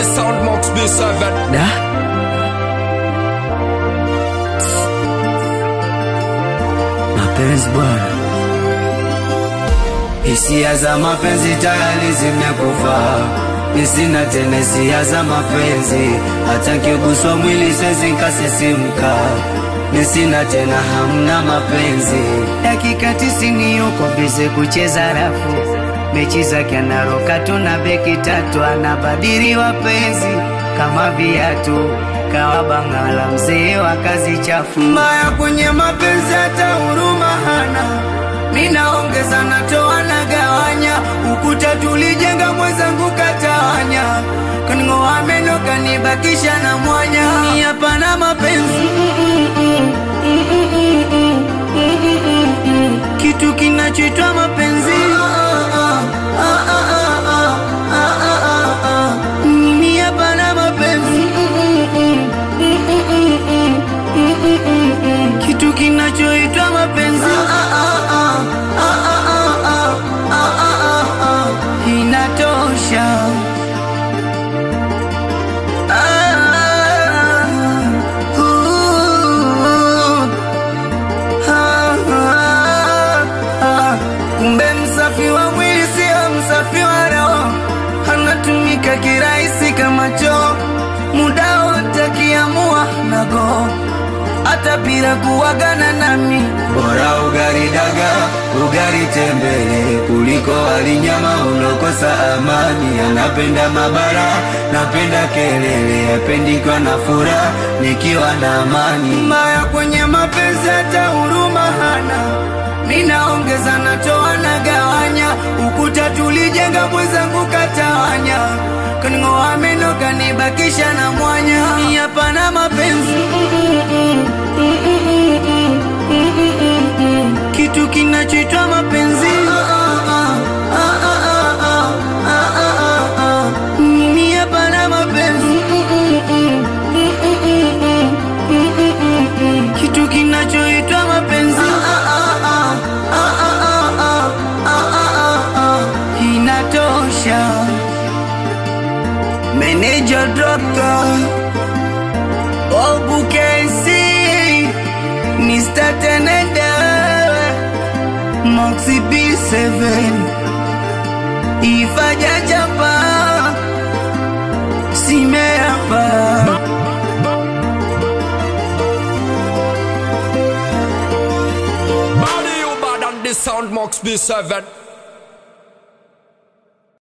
the sound Mox B7 Da? Mapenzi bwana, hisia za mapenzi tayari zimekufa, nisina tena hisia za mapenzi, hata nkiguswa mwili siwezi nkasisimka, nisina tena hamna mapenzi. Dakika tisini yuko bize kucheza rafu, mechi zake anaroka tu na beki tatu, anabadili wapenzi kama viatu kawa bangala mzee wa kazi chafu mbaya kwenye mapenzi hata huruma hana minaongeza natoa na gawanya ukuta tulijenga mwenzangu katawanya kaning'oa meno kanibakisha na mwanya ni hapana mapenzi kitu kinachoitwa mapenzi mimi hapana mapenzi kitu kinachoitwa mapenzi inatosha Ah, uh, ah, ah, ah. kumbe msafi wa mwili sio msafi wa roho anatumika kirahisi kama choo muda wote akiamua nago hata bila kuwagana nami bora ugari daga ugari tembele kuliko alinyama ulokosa amani anapenda mabara napenda kelele apendikwa na furaha nikiwa na amani mbaya kwenye mapenzi hata huruma hana ninaongeza natoa na gawanya ukuta tulijenga mwenzangu katawanya kaning'oa meno kanibakisha na mwanya Ni hapana mapenzi kitu kinachoitwa mapenzi mimi hapana mapenzi kitu kinachoitwa mapenzi inatosha meneja dokta obukesi Mr. Tenende Moxie B7 Ifaja japa Simeapa Body you bad on the sound Mox B7